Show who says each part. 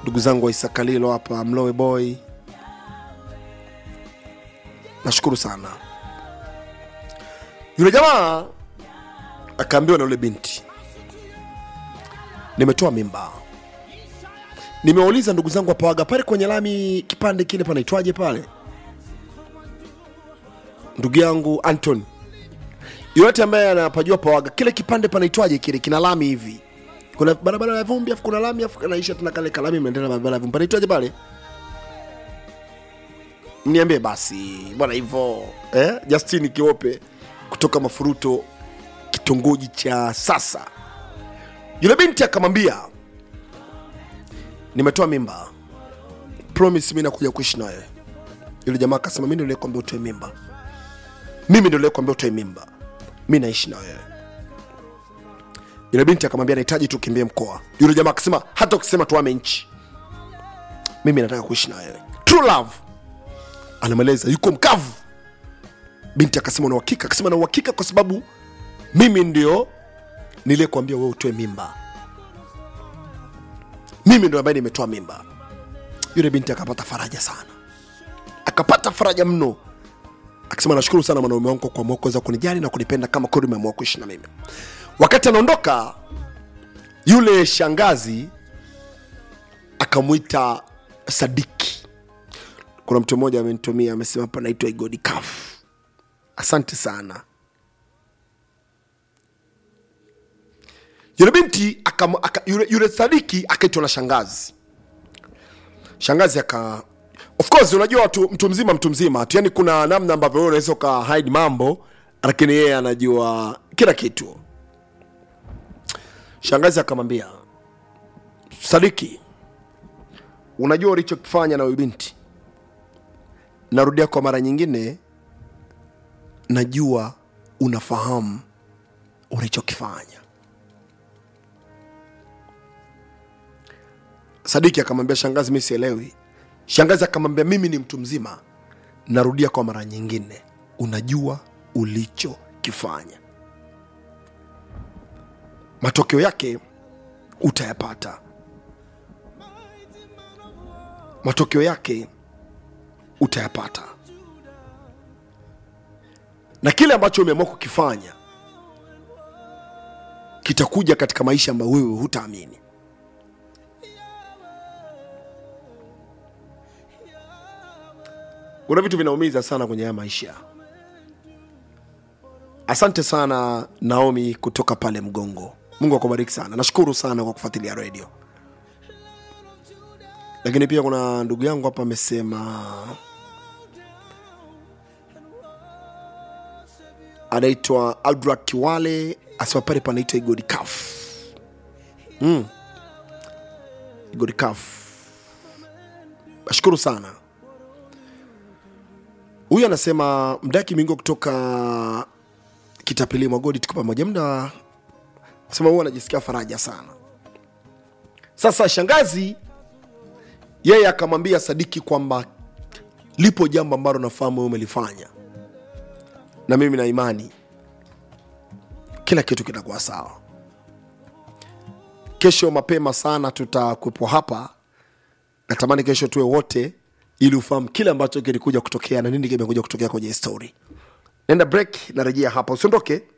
Speaker 1: ndugu zangu wa isakalilo hapa mlowe boy nashukuru sana yule jamaa akaambiwa na yule binti nimetoa mimba nimewauliza ndugu zangu wapawaga pale kwenye lami kipande kile panaitwaje pale ndugu yangu anton yoyote ambaye anapajua pawaga kile kipande panaitwaje kile kina lami hivi kuna barabara ya vumbi afu kuna lami afu kanaisha tena kale kalami mnaendelea na barabara ya vumbi panaitwaje pale mniambie basi bwana hivyo eh? justin kiope kutoka mafuruto kitongoji cha sasa yule binti akamwambia nimetoa mimba promise mi nakuja kuishi na wewe yule jamaa akasema mi ndo nilikwambia utoe mimba mimi ndo nilikwambia utoe mimba mi naishi na wewe yule binti akamwambia nahitaji tukimbie mkoa yule jamaa akasema hata ukisema tuame nchi mimi nataka kuishi na wewe true love anamweleza yuko mkavu binti akasema na uhakika akasema na uhakika kwa sababu mimi ndio niliyekuambia wewe utoe mimba mimi ndo ambaye nimetoa mimba yule binti akapata faraja sana akapata faraja mno akisema nashukuru sana mwanaume wangu kwa kuamua kuweza kunijali na kunipenda kama kweli umeamua kuishi na mimi wakati anaondoka yule shangazi akamwita sadiki kuna mtu mmoja amenitumia amesema hapa naitwa igodi kaf asante sana yule binti aka, aka, yule, yule sadiki akaitwa na shangazi shangazi aka of course unajua watu mtu mzima mtu mzima tu yani kuna namna ambavyo wewe unaweza uka hide mambo lakini yeye anajua kila kitu shangazi akamwambia sadiki unajua ulichokifanya na huyu binti narudia kwa mara nyingine najua unafahamu ulichokifanya sadiki akamwambia shangazi mi sielewi shangazi akamwambia mimi ni mtu mzima narudia kwa mara nyingine unajua ulichokifanya matokeo yake utayapata matokeo yake utayapata na kile ambacho umeamua kukifanya kitakuja katika maisha ambayo wewe hutaamini kuna vitu vinaumiza sana kwenye haya maisha asante sana naomi kutoka pale mgongo mungu akubariki sana nashukuru sana kwa kufuatilia redio lakini pia kuna ndugu yangu hapa amesema anaitwa aldra kiwale asema pale panaitwa igodi kaf mm. igodi kaf nashukuru sana huyu anasema mdaki mingo kutoka kitapeli mwagodi tuko pamoja mda sema huwa anajisikia faraja sana sasa shangazi yeye akamwambia sadiki kwamba lipo jambo ambalo nafahamu wewe umelifanya na mimi na imani kila kitu kitakuwa sawa kesho mapema sana tutakuwepo hapa natamani kesho tuwe wote ili ufahamu kile ambacho kilikuja kutokea na nini kimekuja kutokea kwenye story nenda break narejea hapa usiondoke